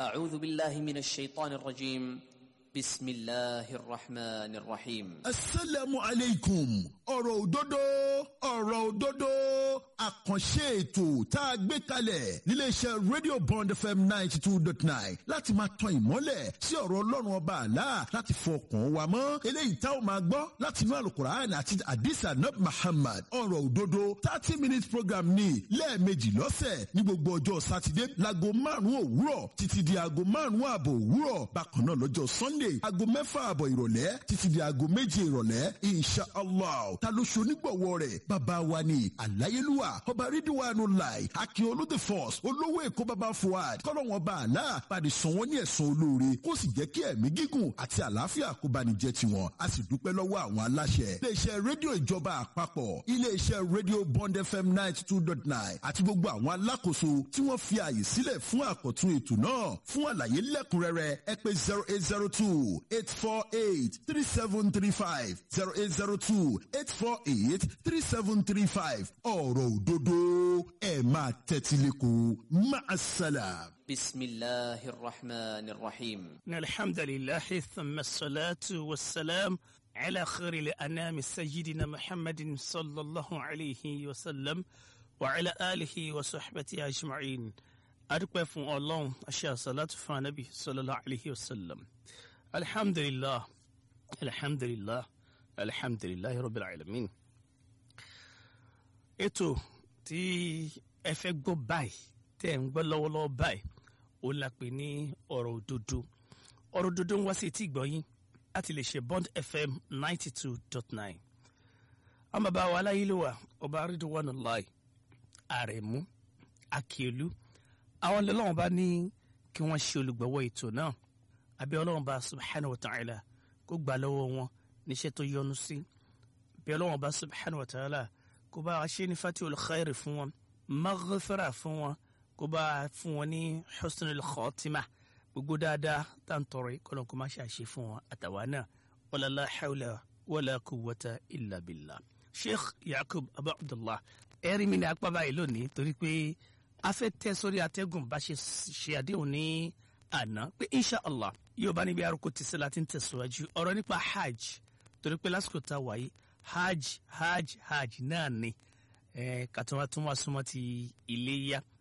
أعوذ بالله من الشيطان الرجيم بسم الله الرحمن الرحيم asalaamu aleykum ọ̀rọ̀ òdodo ọ̀rọ̀ òdodo àkànṣe ètò tá a gbé kalẹ̀ níléeṣẹ́ radio bond fm ninety two dot nine láti máa tan ìmọ́lẹ̀ sí ọ̀rọ̀ ọlọ́run ọba àlá láti fọkàn wa mọ́ eléyìí tá ò máa gbọ́ láti inú àlùkùránì àti àdìsá nab muhammad ọ̀rọ̀ òdodo thirty minutes program ní lẹ́ẹ̀mejì lọ́sẹ̀ ní gbogbo ọjọ́ sátidé láago márùn-ún òwúrọ̀ títí di aago márùn-ún ààbọ̀ òwúrọ̀ bákan náà lọ́jọ́ sunday aago mẹ́fà ààbọ̀ ìrọ̀lẹ́ títí di aago méje ìrọ̀lẹ́ insha allah ta ló ṣe onígbọ̀wọ́ rẹ̀ bàbá wa ni àláyélúwà ọba rídíwánu láì akin olóde force olówó èkó bàbá fuad kọ́lọ́wọ́n bá àlá pàdé sàn wọ́n ní ẹ̀sán olóore kó sì jẹ́ kí ẹ̀mí gígùn àti àlàáfíà kó bá ní jẹ́ tiwọn a sì dúpẹ́ lọ́wọ́ àwọn aláṣẹ iléeṣẹ́ rédíò ìjọba àpapọ̀ iléeṣẹ́ rédíò bond fm ninety two dot nine àti gbogbo àwọn alákòóso tí wọ́n fi ààyè sílẹ̀ fún àkọ́tún ètò náà fún àlàyé lẹ́kùnrẹ́rẹ́ ẹ pé zero eight zero two eight four eight three seven three five zero eight zero two eight four eight three seven three five ọ̀rọ̀ òdodo ẹ̀ máa tẹ́tí lẹ́kọ̀ọ́ máa sálàm. بسم الله الرحمن الرحيم إن الحمد لله ثم الصلاة والسلام على خير الأنام سيدنا محمد صلى الله عليه وسلم وعلى آله وصحبه أجمعين أدوك فون الله أشياء صلاة فنبي صلى الله عليه وسلم الحمد لله الحمد لله الحمد لله رب العالمين ètò tí ẹ fẹ́ gbọ́ báyìí tẹ́ ẹ̀ ń gbọ́ lọ́wọ́lọ́wọ́ báyìí ó la pè ní ọ̀rọ̀ òdodo ọ̀rọ̀ òdodo ń wá sí etí ìgbọ́yín láti lè ṣe bond fm ninety two dot nine àwọn bàbá wa aláyélúwà ọba Ridwanullahi àrẹ̀mú akíolú àwọn ọlọ́wọ́n bá ní kí wọ́n ṣe olùgbọ̀wọ́ ètò náà àbí ọlọ́wọ́n bá subhanahu wa ta'ala kó gbà lọ́wọ́ wọn níṣẹ́ tó yọ́nú sí bí ọlọ́wọ́n bá subhanahu wa ta'ala kó bá a ṣe ní fatihul khairi fún wọn maghfira fún wọn kó bá a fún wọn ní husnul khatima gbogbo dáadáa tá n tọrọ yìí kọlọ́n kó má ṣe àṣe fún wọn àtàwa náà wala la hawla wala quwwata illa billah sheikh yakub abu abdullah ẹ̀rí mi ní apá báyìí lónìí torí pé a fẹ́ tẹ́ sórí atẹ́gùn bá ṣe ṣe àdéhùn ní àná pé insha allah yóò bá níbi arúgbó ti sílá tí ń tẹ̀síwájú ọ̀rọ̀ nípa hajj torí pé lásìkò tá a wáyé hajj hajj hajj náà ni kàtúwà tún wá súnmọ́ ti iléyá